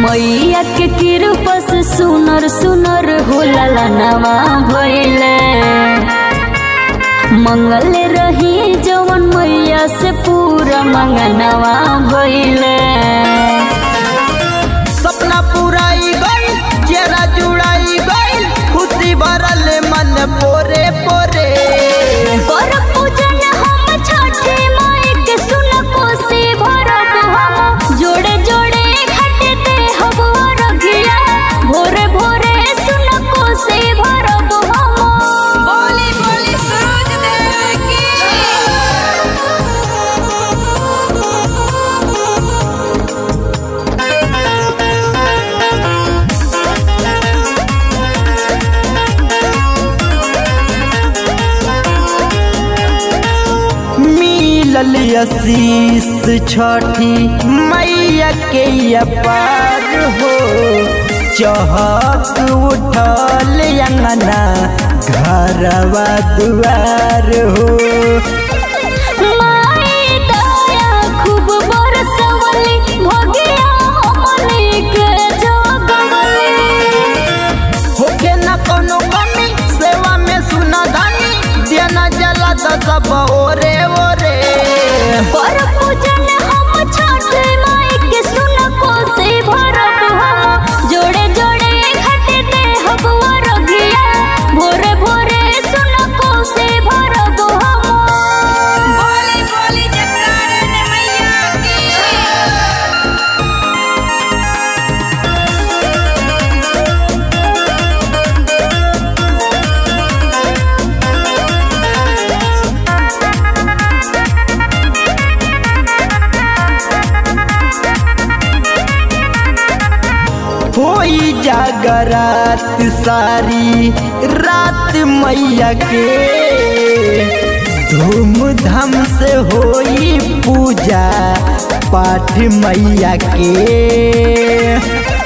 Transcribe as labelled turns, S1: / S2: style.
S1: मैया के कृपा से सुनर सुनर होला लनवा भइले मंगल रही जवन मैया से पूरा मंगनवा भइले
S2: सपना पुराई गई चेहरा जुड़ाई गई खुशी भरल मन पोरे पोरे
S1: कर पूजन हम छठे माई के सुन कोसी भरब हम जोड़े जोड़े घटते हब रघिया भोरे भोरे सुन कोसी भरब हम
S3: बोली बोली सूरज देव की
S2: मिलल आशीष छठी मैया के अपार हो चहक उठल अंगना घरवा दुआर हो
S1: माई दया खूब बरसवली भगिया हमनी के जगवली
S2: होके न कोनो कमी सेवा में सुना दानी देना जला तो सब ओरे ओरे
S1: पर पूजन हम छठ माई के सुन कोसी भरब हम जोड़े जोड़े घटते हब रघिया भोरे भोरे सुन कोसी भरब हम
S3: बोली बोली जगदारन मैया की
S2: होई जागरात सारी रात मैया के धूमधाम से होई पूजा पाठ मैया के